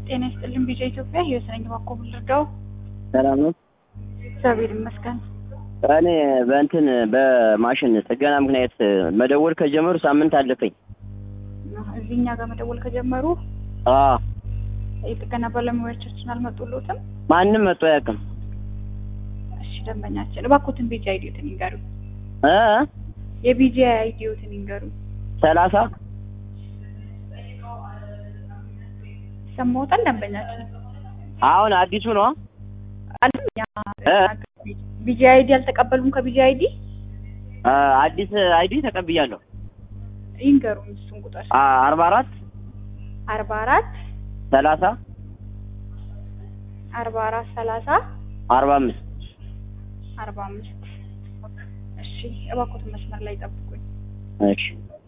ጤና ይስጥልን ቢጃ ኢትዮጵያ ህይወት ነኝ። እባክዎ ምን ልርዳው? ሰላም ነው። እግዚአብሔር ይመስገን። እኔ በእንትን በማሽን ጥገና ምክንያት መደወል ከጀመሩ ሳምንት አለፈኝ። እዚህ እኛ ጋር መደወል ከጀመሩ አዎ የጥገና ባለሙያዎቻችን አልመጡሎትም? ማንም መጥቶ አያውቅም። እሺ ደንበኛችን እባክዎትን ቢጃ አይዲዮትን ይንገሩ። እ የቢጃ አይዲዮትን ይንገሩ። ሰላሳ ይሰማዎታል ደንበኛችን? አሁን አዲሱ ነው። አለኛ እ? ቢጃ አይዲ አልተቀበሉም? ከቢጃ አይዲ አ፣ አዲስ አይዲ ተቀብያለሁ። ይንገሩን እሱን ቁጥር አ፣ አርባ አራት አርባ አራት ሰላሳ አርባ አራት ሰላሳ አርባ አምስት አርባ አምስት እሺ እባክዎትን መስመር ላይ ጠብቁኝ። እሺ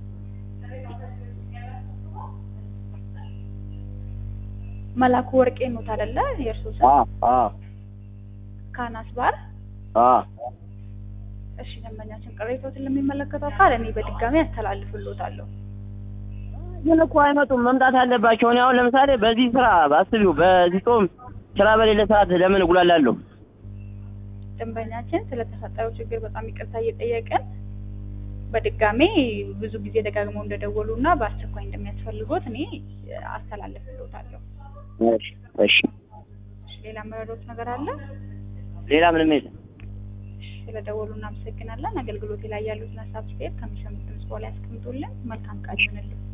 መላኩ ወርቄ ኖት አይደለ? የእርሶ ስም አ አ ካናስ ባር። አ እሺ ደንበኛችን ቅሬታዎትን ለሚመለከተው አካል እኔ በድጋሚ አስተላልፍልዎታለሁ። ግን እኮ አይመጡም። መምጣት አለባቸው። እኔ አሁን ለምሳሌ በዚህ ስራ አስቢው፣ በዚህ ጾም ስራ በሌለ ሰዓት ለምን እጉላላለሁ? ደንበኛችን ስለተፈጠረው ችግር በጣም ይቅርታ እየጠየቅን በድጋሜ ብዙ ጊዜ ደጋግመው እንደደወሉ እና በአስቸኳይ እንደሚያስፈልጎት እኔ አስተላልፍልዎታለሁ። እሺ እሺ። እሺ ሌላ መረዶት ነገር አለ? ሌላ ምንም የለም። እሺ ስለደወሉ እናመሰግናለን። አገልግሎቴ ላይ ያሉትን ሀሳብ ስቴት ከሚሰሙት ድምጽ በኋላ ያስቀምጡልን። መልካም ቀን ይሁንልን።